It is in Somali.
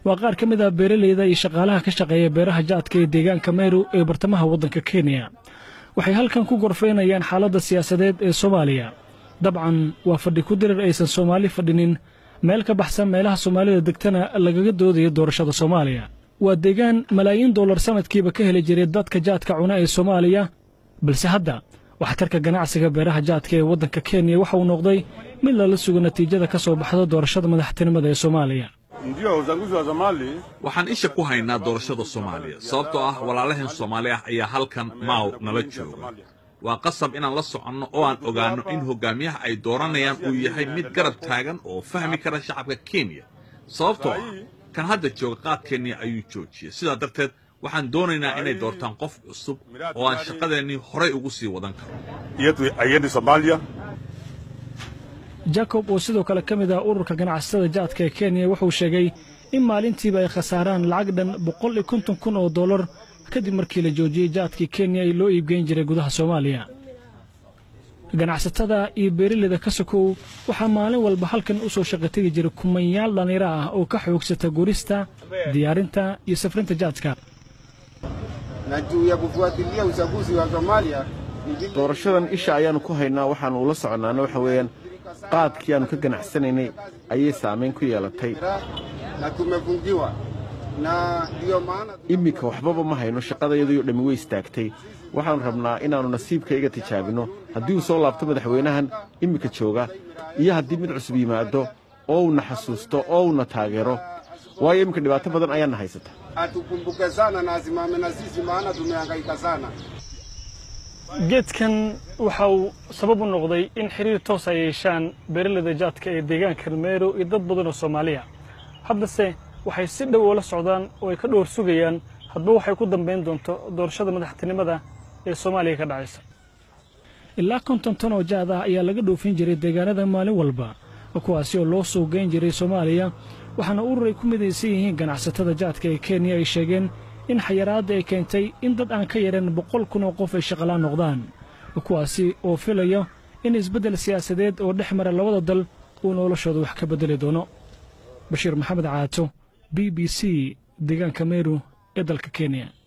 waa qaar ka mid ah beeraleyda iyo shaqaalaha ka shaqeeya beeraha jaadka ee deegaanka meru ee bartamaha waddanka kenya waxay halkan ku gorfaynayaan xaaladda siyaasadeed ee soomaaliya dabcan waa fadhi ku dirir aysan soomaali fadhinin meel ka baxsan meelaha soomaalida degtana lagaga doodayo doorashada soomaaliya waa deegaan malaayiin dollar sanadkiiba ka heli jiray dadka jaadka cuna ee soomaaliya balse hadda waxtarka ganacsiga beeraha jaadka ee waddanka kenya waxa uu noqday mid lala sugo natiijada ka soo baxda doorashada madaxtinimada ee soomaaliya waxaan isha ku haynaa doorashada soomaaliya sababtoo ah walaalaheen soomaali ah ayaa halkan maaw nala jooga waa qasab inaan la soconno oo aan ogaanno in hogaamiyaha ay dooranayaan uu yahay mid garab taagan oo fahmi kara shacabka kenya sababtoo ah kan hadda jooga qaad kenya ayuu joojiyey sidaa darteed waxaan doonaynaa inay doortaan qof cusub oo aan shaqadeennii horay ugu sii wadan karo jacob oo sidoo kale ka mid ah ururka ganacsatada jaadka ee kenya wuxuu sheegay in maalintiiba ay khasaaraan lacag dhan boqol iyo konton kun oo dollar kadib markii la joojiyey jaadkii kenya ee loo iibgeyn jiray gudaha soomaaliya ganacsatada iyo beeraleyda ka sokow waxaa maalin walba halkan u soo shaqo tegi jiray kumanyaal dhallinyaro ah oo ka xoogsata gurista diyaarinta iyo safrinta jaadka na juu ya kufuatilia uchaguzi wa Somalia doorashadan isha ayaannu ku haynaa waxaannu ula soconnaana waxa weeyaan qaadkii aannu ka ganacsanaynay ayay saamayn ku yeelatay na tumefungiwa na ndiyo maana iminka waxbaba ma hayno shaqadayadii oo dhammi way istaagtay waxaannu rabnaa inaannu nasiibkayga tijaabinno haddii uu soo laabto madaxweynahan iminka jooga iyo haddii mid cusub yimaado oo uuna xasuusto oo uuna taageero waayo iminka dhibaato badan ayaanna haysata atukumbuke sana na asimame na sisi, maana tumehangaika sana. geedkan waxa uu sabab u noqday in xiriir toos ay yeeshaan beeraleyda jaadka ee deegaanka meero iyo dad badan oo soomaaliya haddase waxay si dhow oola socdaan oo ay ka dhowr sugayaan hadba waxay ku dambayn doonto doorashada madaxtinimada ee soomaaliya ka dhacaysa ilaa konton tan oo jaad ah ayaa laga dhoofin jiray deegaanada maalin walba kuwaasi oo loo soo geyn jiray soomaaliya waxaana urur ay ku midaysan yihiin ganacsatada jaadka ee kenya ay sheegeen in xayaraadda ay keentay in dad aan ka yareen boqol kun oo qof ay shaqalaan noqdaan kuwaasi oo filayo in isbeddel siyaasadeed oo dhex mara labada dal uu noloshooda wax ka beddeli doono bashiir maxamed caato b b c deegaanka meru ee dalka kenya